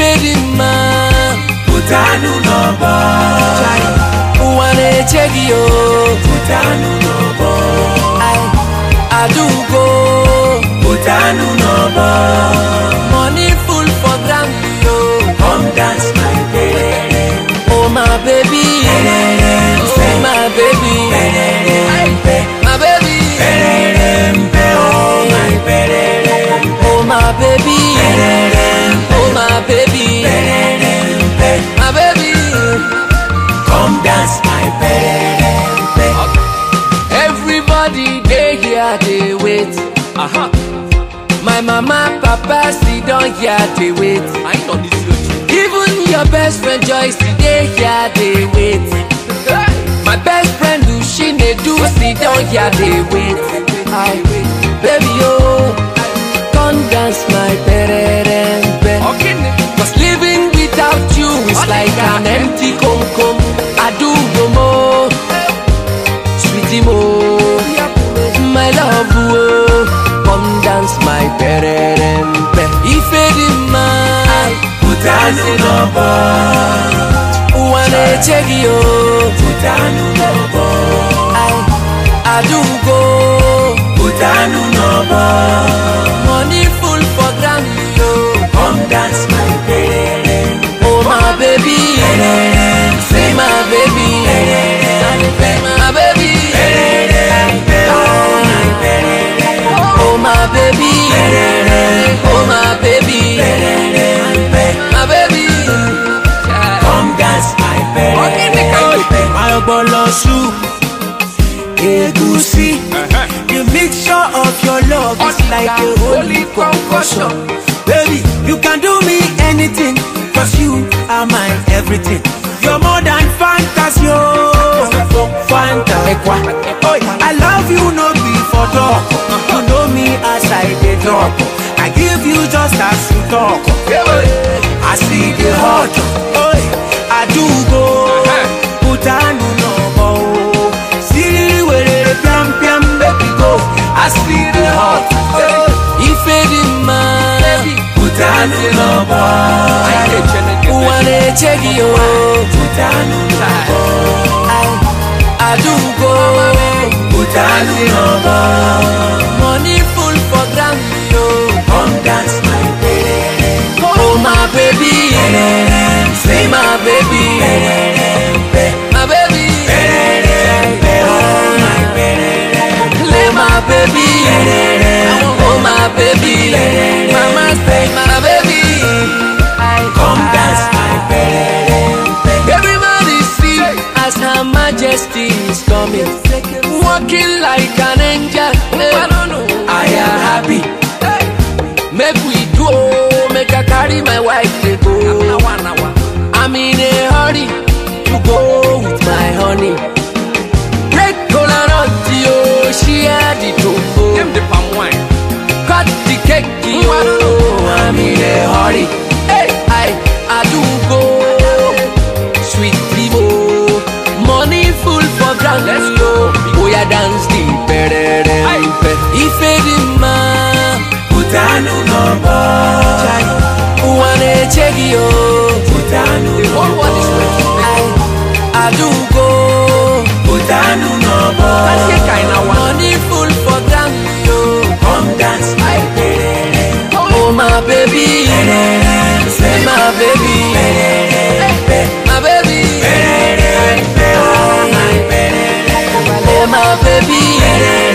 ife dị mma Pụtanụ n'ọgbọ ụwa na-eche gị o Pụtanụ n'ọgbọ Ai, adaugo Pụtanụ n'ọgbọ money full for ground yo Come dance my baby oh my baby oh my baby Ai, my baby Pererempe, oh my pererempe oh my baby oh my baby Pererempe my baby Come dance my pererempe everybody dey here dey wait Aha. my mama papa sit down here dey wait Anyị nọ n'isi oche. even your best friend joyce dey here dey wait my best friend Ushinedu sit down here dey wait Ai, baby oh come dance my pererempe Ọkịnị. cause living without you is like an empty kom kom adugo mo sweetie mo my love oh come dance my pererempe ife dị mma Pụtanụ n'ọgbọ ụwa na-eche gị o Pụtanụ n'ọgbọ Ai, adugo Pụtanụ n'ọgbọ money full for ground yo Come dance my pererempe oh my baby say my baby my baby Pererempe, oh my pererempe oh my baby oh my baby my baby Come dance my pererempe My bolo soup Egusi The mixture of your love is like a holy concussion Baby, you can do me anything Cause you are my everything You're more than fantasy oh Fanta oh, I love you no be for talk You know me as I dey talk I give you just as you talk I see the hot oh, I do go Putanu no more See where the piam piam baby go I see the hot oh, ife dị mma Putanu no more Anyị na-eche na gị. ụwa na-eche gị o Putanu no more Ai, adugo Putanu no more money full for ground yo Come dance my baby oh my baby say my baby my baby Oh my baby Play my baby, oh my baby, mama say my baby. Come dance my baby Everybody see as Her Majesty is coming, walking like an angel. I am happy. Make we do, make I carry my wife to go. Nawa, nawa. I'm in a hurry to go with my honey. Break cola nut, yo, she had it Give to the palm wine. Cut the cake, yo, I'm in a hurry. Hey, I, I do go. Sweet Vivo, money full for ground. Let's go. Oh, yeah, dance the pererempe. Ife di ma, Putanu no more ụwa na-eche gị o. Putanu no All what is more ready. I, I do go. Putanu no more Kasị ka anyị na-awa. Money full for ground, yo. Come dance my baby Oh my baby, say my baby, my baby, Oh my baby oh my baby,